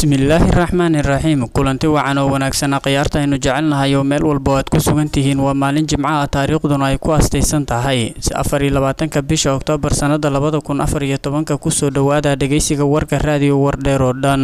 bismillaahi raxmaani raxiim kulanti wacan oo wanaagsanaa khiyaarta aynu jecelnahay oo meel walba o aad ku sugan tihiin waa maalin jimco ah taariikhduna ay ku astaysan tahay afar iyo labaatanka bisha oktoobar sannada labada kun afar iyo tobanka kusoo dhowaada dhegeysiga warka raadiyo wardheer oo dhan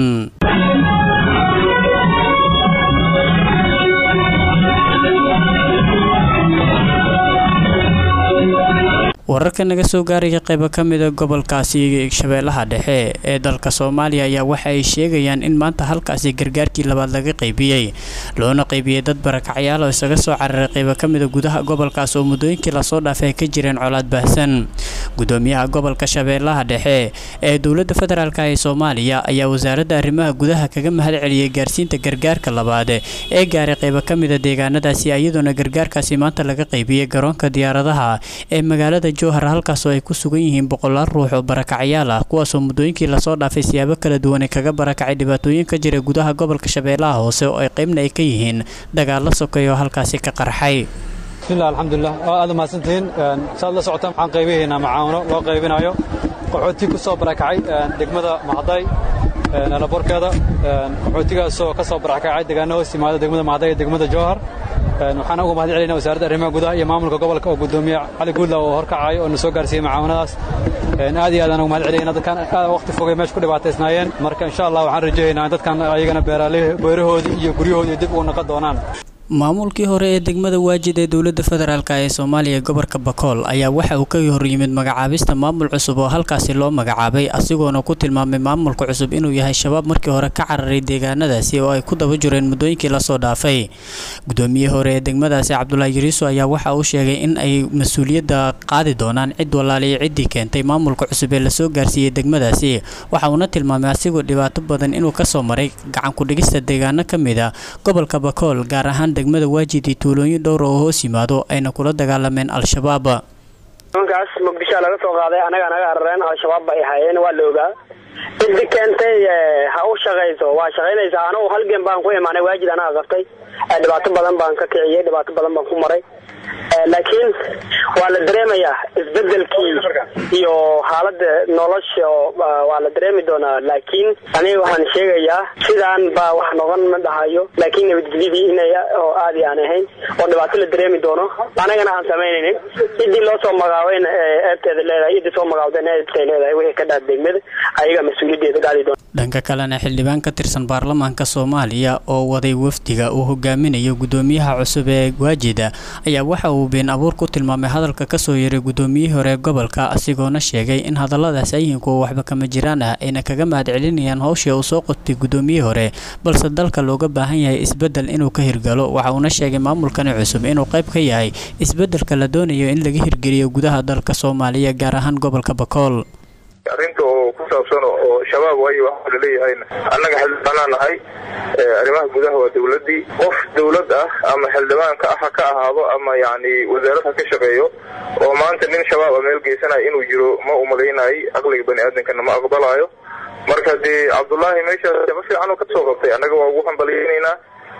wararka naga soo gaaraya qaybo ka mida gobolkaasi shabeellaha dhexe ee dalka soomaaliya ayaa waxa ay sheegayaan in maanta halkaasi gargaarkii labaad laga qaybiyey loona qaybiyey dad barakacyaal oo isaga soo cararay qaybo ka mida gudaha gobolkaas oo muddooyinkii lasoo dhaafay ay ka jireen colaad baahsan gudoomiyaha gobolka shabeellaha dhexe ee dowladda federaalk ee soomaaliya ayaa wasaaradda arrimaha gudaha kaga mahad celiyey gaarsiinta gargaarka labaad ee gaaray qaybo ka mida deegaanadaasi iyadoona gargaarkaasi maanta laga qaybiyey garoonka diyaaradaha ee magaalada jowhar halkaasoo ay ku sugan yihiin boqolaal ruux oo barakacyaal ah kuwaasoo muddooyinkii lasoo dhaafay siyaabo kala duwan ay kaga barakacay dhibaatooyin ka jira gudaha gobolka shabeellaha hoose oo ay qaybna ay ka yihiin dagaalo sokeeya oo halkaasi ka qarxay bismillah alxamdulilah oo aad umahadsantihiin saad la socotaan waxaan qaybihaynaa macaawino loo qaybinayo qaxooti ku soo barakacay degmada mahday alaborkeeda qaxootigaasoo ka soo barakacay deegaano hoos yimaada degmada mahday iyo degmada jowhar waxaan uga mahad celinaa wasaaradda arrimaha gudaha iyo maamulka gobolka oo gudoomiye cali guudlaw oo horkacayo oo na soo gaarsiiyey macaawinadaas aad iyo aadaan uga mahad celinayna dadkan aad waqti fogay meesha ku dhibaataysnaayeen marka insha allah waxaan rajaynaa in dadkan ayagana beerahoodii iyo guryahoodii dib ugu naqon doonaan maamulkii hore ee degmada waajid ee dowladda federaalk ee soomaaliya gobolka bakool ayaa waxa uu ka horyimid magacaabista maamul cusub oo halkaasi loo magacaabay asigoona ku tilmaamay maamulka cusub inuu yahay shabaab markii hore ka cararay deegaanadaasi oo ay ku daba jireen muddooyinkii lasoo dhaafay gudoomiyihii hore ee degmadaasi cabdulaahi yariiso ayaa waxa uu sheegay in ay mas-uuliyadda qaadi doonaan cid walaaliyo ciddii keentay maamulka cusub ee lasoo gaarsiiyey degmadaasi waxa uuna tilmaamay asigoo dhibaato badan inuu kasoo maray gacankudhigista deegaano ka mid a gobolka bakool gaar ahaan degmada waajidi tuulooyin dhowr oo hoos yimaado ayna kula dagaalameen al-shabaab nimankaas muqdishoa laga soo qaaday annaga naga arareen al-shabaab bay ahaayeen waa la ogaa ciddi keentay ha u shaqayso waa shaqaynaysaa anugu halgen baan ku imaanay waajid anaga qabtay dhibaato badan baan ka kiciyey dhibaato badan baan ku maray laakiin waa la dareemayaa isbedelkii iyo xaalada nolosha waa la dareemi doonaa laakiin aniga waxaan sheegayaa sidaan baa wax noqon ma dhahayo laakiin nabadgelyadii inay oo aadi aan ahayn oo dhibaato la dareemi doono anagana aan samaynaynin ciddii loo soo magaabayna eebteeda leedahay ciddii soo magaabdayna eebtay leedahay wixii ka dhaaf degmada ayaga mas-uuliyaddeeda gaadi doona dhanka kalena xildhibaan ka tirsan baarlamaanka soomaaliya oo waday wafdiga uu hogaaminayo gudoomiyaha cusub ee waajida ayaa waxa uu been abuur ku tilmaamay hadalka kasoo yaray gudoomiyihii hore gobolka asigoona sheegay in hadalladaas ay yihiin kuwa waxba kama jiraan ah ayna kaga mahad celinayaan howshii uu soo qodtay gudoomiyihii hore balse dalka looga baahan yahay isbedel inuu ka hirgalo waxa uuna sheegay maamulkani cusub inuu qayb ka yahay isbedelka la doonayo in laga hirgeliyo gudaha dalka soomaaliya gaar ahaan gobolka bakool arrinta oo ku saabsan oo shabaab waayo waxaa laleeyahayna annaga xildhibaanaa nahay arrimaha gudaha waa dawladdii qof dawlad ah ama xildhibaanka ah ha ka ahaado ama yacni wasaarad ha ka shaqeeyo oo maanta nin shabaab a meel geysanaya inuu jiro ma umalaynay aqliga bani aadamkana ma aqbalaayo marka dee cabdullaahi meeshaas shaqo fiican oo ka soo qabtay annaga waa ugu hambalyaynaynaa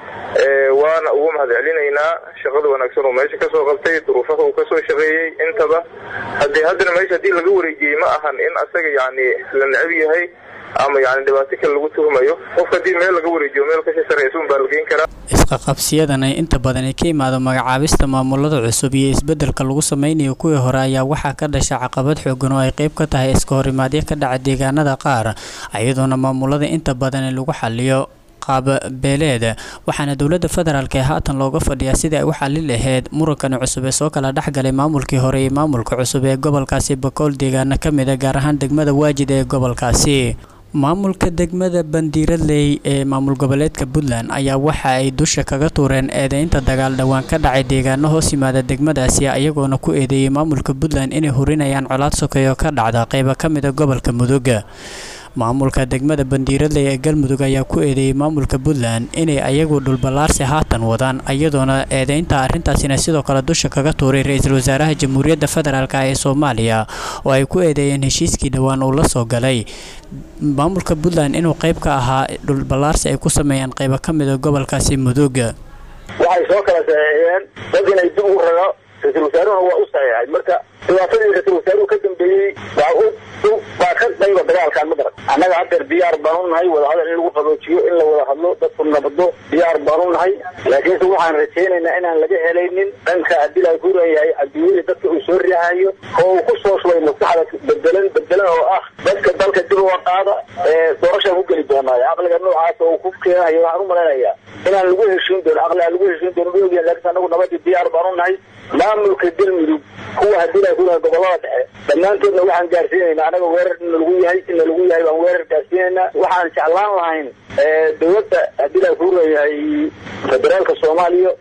waana ugu mahad celinaynaa shaqada wanaagsan oo meesha kasoo qabtay duruufaha uu kasoo shaqeeyey intaba hadee haddana meesha haddii laga wareejiyey ma ahan in asaga yacni la necab yahay ama yani dhibaato kale lagu tuhmayo qofka haddii meel laga wareejiyo meel kasii sareysa un baa la geyn karaa isqaqabsiyadan ay inta badan ay ka imaado magacaabista maamulada cusub iyo isbedelka lagu sameynayo kuwii hore ayaa waxaa ka dhasha caqabad xoogan oo ay qayb ka tahay iska horimaadyo ka dhaca deegaanada qaar iyadoona maamulada inta badan lagu xaliyo qaabbeeleed waxaana dowladda federaalk ee haatan looga fadhiyaa sidii ay u xali lahayd murankani cusub ee soo kala dhexgalay maamulkii hore iyo maamulka cusub ee gobolkaasi bakool deegaano ka mid a gaar ahaan degmada waajid ee gobolkaasi maamulka degmada bandiiradley ee maamul goboleedka puntland ayaa waxa ay dusha kaga tuureen eedeynta dagaal dhowaan ka dhacay deegaano hoos yimaada degmadaasi ayagoona ku eedeeyey maamulka puntland inay hurinayaan colaad sokeeyo ka dhacda qeybo ka mid a gobolka mudug maamulka degmada bandiiradley ee galmudug ayaa ku eedeeyey maamulka puntland inay ayagu dhulballaarsi haatan wadaan iyadoona eedeynta arrintaasina sidoo kale dusha kaga tuuray ra-iisul wasaaraha jamhuuriyadda federaalk ee soomaaliya oo ay ku eedeeyeen heshiiskii dhowaan uu la soo galay maamulka puntland inuu qayb ka ahaa dhulballaarsi ay ku sameeyaan qaybo ka mid a gobolkaasi mudug waxay soo kala saxeexiyeen dad inay dib ugu rago ra-iisul wasaaruhuna waa u saxiixay marka dhibaatadii ra-isul wasaaruhu ka dambeeyey waa u waa ka qayba dagaalkan ma garan annaga haddeer diyaar baan u nahay wadahadal in lagu qaboojiyo in la wada hadlo dadku nabado diyaar baan u nahay laakiinse waxaan rajaynaynaa inaan laga helaynin dhanka haddii la kuran yahay cabdiweli dadka uu soo riixayo oo uu ku soo shubay maskaxda bedelan bedelan oo ah dadka dalka dib uga qaada ee doorashaan ku geli doonaayo aqliga noocaas oo uu ku keenayo waxaan u malaynayaa inaan lagu heshiin doono aqli aan lagu heshiin doono ma ogyahan laakiin annagu nabadii diyaar baan u nahay maamulka galmudug kuwa haddii la kuran gobolada dhexe dhammaantoodna waxaan gaarsiinaynaa anaga weerar in lagu yahay in lagu yahay baan weerar gaarsiinaynaa waxaan jeclaan lahayn dowladda haddii la kuran yahay federaalka soomaaliya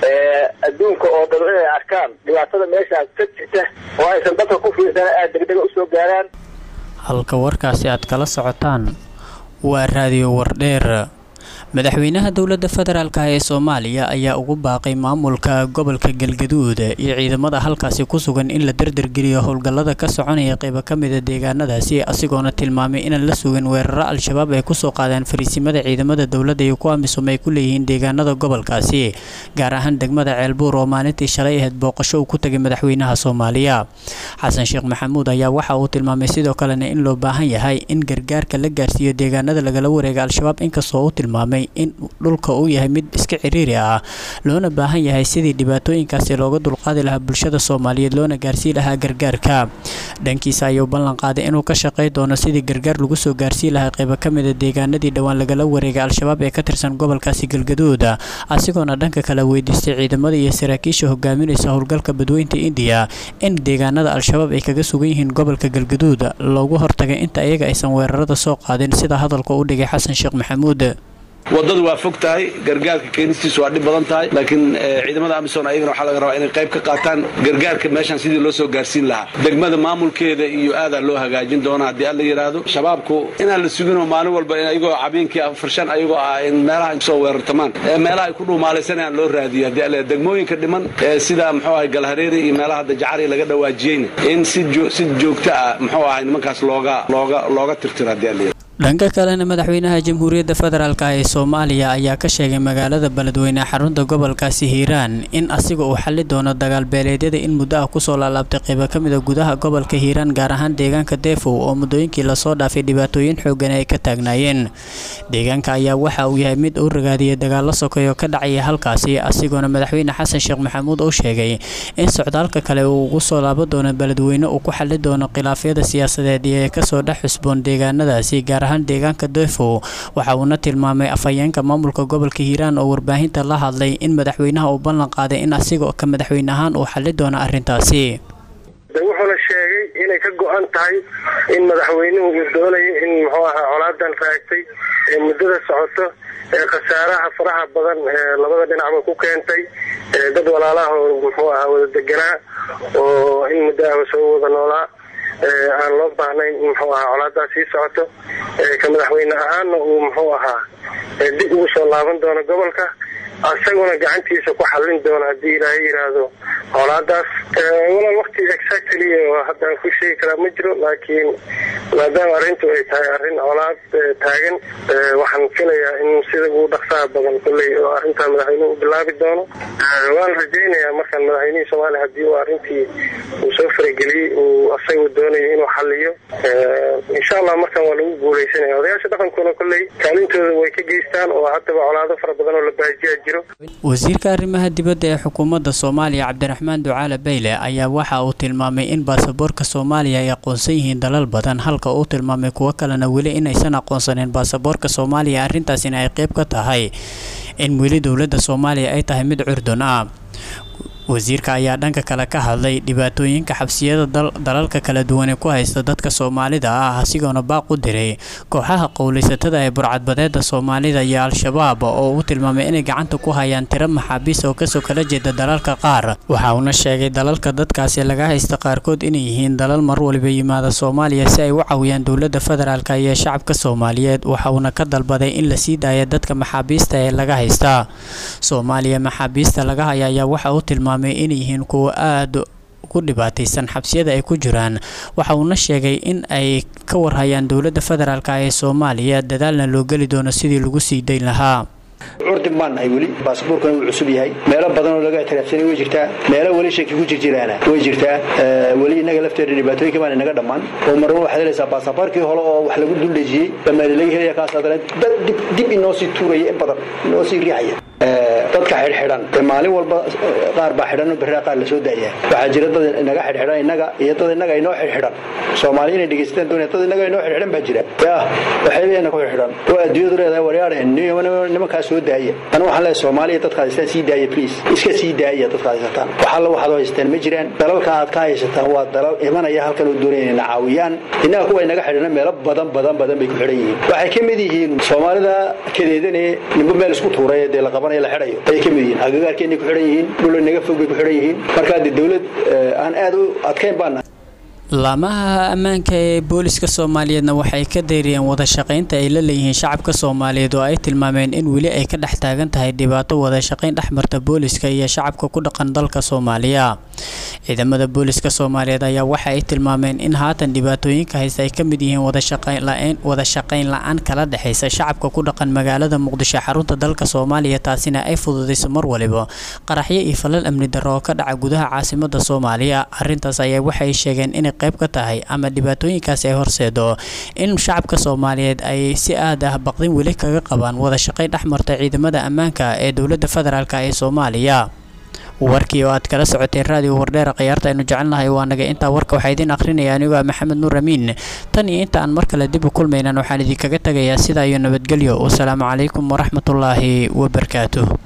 adduunka oo dhan inay arkaan dhibaatada meeshaas ka jirta oo aysan dadka ku fiirsana aada degdega usoo gaaraan halka warkaasi aad kala socotaan waa raadiyo wardheer madaxweynaha dowladda federaalk ee soomaaliya ayaa ugu baaqay maamulka gobolka galgaduud iyo ciidamada halkaasi ku sugan in la dardargeliyo howlgallada ka soconaya qeybo ka mida deegaanadaasi asigoona tilmaamay inaan la sugan weeraro al-shabaab ay kusoo qaadeen fariisimada ciidamada dowladda iyo kuwa amisom ay ku leeyihiin deegaanada gobolkaasi gaar ahaan degmada ceelbuur oo maalintii shalay ahayd booqasho uu ku tagay madaxweynaha soomaaliya xasan sheekh maxamuud ayaa waxa uu tilmaamay sidoo kalena in loo baahan yahay in gargaarka la gaarsiiyo deegaanada lagala wareega al-shabaab inkastoo uu tilmaamay in dhulka uu yahay mid iska ciriiri ah loona baahan yahay sidii dhibaatooyinkaasi looga dulqaadi lahaa bulshada soomaaliyeed loona gaarsii lahaa gargaarka dhankiisa ayuu ballan qaaday inuu ka shaqey doono sidii gargaar lagu soo gaarsii lahaa qeybo ka mida deegaanadii dhowaan lagala wareegay al-shabaab ee ka tirsan gobolkaasi galgaduud asigoona dhanka kale weydiistay ciidamada iyo saraakiisha hogaaminaysa howlgalka badweynta indiya in deegaanada al-shabaab ay kaga sugan yihiin gobolka galgaduud loogu hortagay inta iyaga aysan weerarada soo qaadin sida hadalka u dhigay xasan sheekh maxamuud waddadu waa fog tahay gargaarka keenistiisu waa dhib badan tahay laakiin ciidamada amisom ayagana waxaa laga rabaa inay qayb ka qaataan gargaarka meeshaan sidii loo soo gaarsiin lahaa degmada maamulkeeda iyo aadaa loo hagaajin doona haddii alla yidhaahdo shabaabku inaan la suginoo maalin walba ayagoo habeenkii farshan ayagoo ah in meelaha soo weerartamaan meelaha ay ku dhuumaalaysanayaan loo raadiyo haddii alla degmooyinka dhiman sida muxuu ahay galhareeri iyo meelaha hadda jacari laga dhawaajiyeyna in si joogto ah muxuu ahay nimankaas looga looga looga tirtiro haddii alla yidhahdo dhanka kalena madaxweynaha jamhuuriyadda federaalk ee soomaaliya ayaa ka sheegay magaalada beledweyne xarunta gobolkaasi hiiraan in asiga uu xali doono dagaal beeleedyada in muddo ah kusoo laalaabtay qeybo ka mida gudaha gobolka hiiraan gaar ahaan deegaanka deefow oo muddooyinkii lasoo dhaafay dhibaatooyin xoogan ay ka taagnaayeen deegaanka ayaa waxa uu yahay mid uu ragaadiyay dagaalo sokeeyo ka dhacaya halkaasi asigoona madaxweyne xasan sheekh maxamuud uu sheegay in socdaalka kale uu ugu soo laabo doono beledweyne uu ku xali doono khilaafyada siyaasadeed ee kasoo dhex xusboon deegaanadaasi gaar ahaan deegaanka deefow waxa uuna tilmaamay afhayeenka maamulka gobolka hiiraan oo warbaahinta la hadlay in madaxweynaha uu ballan qaaday in asiga ka madaxweyne ahaan uu xali doono arrintaasi wuxuuna sheegay inay ka go-an tahay in madaxweynuhu uu doonayo in muxuu ahaa colaadan raagtay ee muddada socoto ee khasaaraha faraha badan ee labada dhinacba ku keentay dad walaalaha oo muxuu ahaa wada deganaa oo in muddo ahba soo wada noolaa aan loo baahnayn in muxuu ahaa colaadaas sii socoto ka madaxweyne ahaanna uu muxuu ahaa dib ugu soo laaban doono gobolka asaguna gacantiisa ku xallin doono haddii ilaahay yidhaahdo colaadaas walaal wakti exactly oo haddaan ku sheegi karaa ma jiro laakiin maadaama arrintu ay tahay arrin colaad taagan waxaan filayaa in sida ugu dhaqsaha badan kolley oo arrintaa madaxweynuhu u bilaabi doono waan rajaynayaa markaan madaxweynihii soomaaliya haddii uu arrintii uu soo farageliyey uu asagu doonayo inuu xalliyo insha allah markaan waa lagu guuleysanaya odayaasha dhaqankuna kolley kaalintooda way ka geystaan oo haddaba colaado fara badan oo la baajiyaa jiro wasiirka arrimaha dibadda ee xukuumadda soomaaliya cabdiraxmaan ducaale bayle ayaa waxa uu tilmaamay in baasaboorka soomaaliya ay aqoonsan yihiin dalal badan halka uu tilmaamay kuwo kalena weli inaysan aqoonsaneyn baasaboorka soomaaliya arrintaasina ay qayb ka tahay in weli dowladda soomaaliya ay tahay mid curdun ah wasiirka ayaa dhanka kale ka hadlay dhibaatooyinka xabsiyada dalalka kala duwan ee ku haysta dadka soomaalida ah asigoona baaq u diray kooxaha qowlaysatada ee burcadbadeeda soomaalida iyo al-shabaab oo uu tilmaamay inay gacanta ku hayaan tiro maxaabiis oo kasoo kala jeeda dalalka qaar waxa uuna sheegay dalalka dadkaasi laga haysta qaarkood inay yihiin dalal mar waliba yimaada soomaaliya si ay u caawiyaan dowladda federaalk iyo shacabka soomaaliyeed waxa uuna ka dalbaday in la sii daaya dadka maxaabiista ee laga haysta soomaaliya maxaabiista laga haya ayaa waxa uu tilmaamay inay yihiin kuwo aada ku dhibaataysan xabsiyada ay ku jiraan waxa uuna sheegay in ay ka warhayaan dowladda federaalk ee soomaaliya dadaalna loo geli doono sidii lagu sii dayn lahaa curdin baan nahay weli baasaboorkuna wuu cusub yahay meelo badan oo laga ictiraafsanay way jirtaa meelo weli shaki ku jirjiraana way jirtaa weli inaga lafteeda dhibaatooyinka baan inaga dhammaan oo marna waxaad helaysaa baasaboorkii hore oo wax lagu duldhejiyey bamaali laga helaya kaas haddana dib inoo sii tuuraya in badan inoo sii riixaya dadka xidhxidhan maalin walba qaar baa xidhan berraa qaar lasoo daaya waxaa jira dad inaga xidhxidhan inaga iyo dad inaga inoo xidhxidhan soomaali inay dhegaystaan doonaya dad inaga inoo xidhxidhan baa jira yaa waxayna ku xidhxidhan oo adduunyadu leedahay waryaadhe nimankaa soo daaya anu waxaan leeyahay soomaaliya dadka haystaan sii daaya please iska sii daaya dadka haysataan waxalla waxaad haystaan ma jiraan dalalka aad ka haysataan waa dalal imanaya halkan oo doonaya inay caawiyaan innaga kuwa inaga xidhana meelo badan badan badan bay ku xidhan yihiin waxay ka mid yihiin soomaalida kadeedane nimbo meel isku tuuray dee la qabanaya la xidhayo ayay ka mid yihiin agagaarkeenay ku xidhan yihiin dhul inaga fog bay ku xidhan yihiin markaa dee dawlad aan aad u adkayn baan laamaha ammaanka ee booliska soomaaliyeedna waxay ka dayriyeen wada shaqaynta ay la leeyihiin shacabka soomaaliyeed oo ay tilmaameen in weli ay ka dhex taagan tahay dhibaato wada shaqayn dhexmarta booliska iyo shacabka ku dhaqan dalka soomaaliya ciidamada booliska soomaaliyeed ayaa waxa ay tilmaameen in haatan dhibaatooyinka haysta ay ka mid yihiin wada shaqayn la-aan kala dhexaysa shacabka ku dhaqan magaalada muqdisho xarunta dalka soomaaliya taasina ay fududayso mar waliba qaraxyo iyo falal amni darro oo ka dhaca gudaha caasimada soomaaliya arintaas ayaa waxay sheegeen inay qayb ka tahay ama dhibaatooyinkaasi ay horseedo in shacabka soomaaliyeed ay si aad ah baqdin weli kaga qabaan wada shaqayn dhexmarta ciidamada ammaanka ee dowladda federaalk ee soomaaliya warkii oo aad kala socoteen raadiyo wardheera khiyaarta aynu jecelnahay waa naga intaa warka waxaa idiin akhrinaya anigoo ah maxamed nuur amiin tan iyo inta aan mar kale dib u kulmaynan waxaan idinkaga tegayaa sidaa iyo nabadgelyo wasalaamu calaykum waraxmatullaahi wabarakaatuh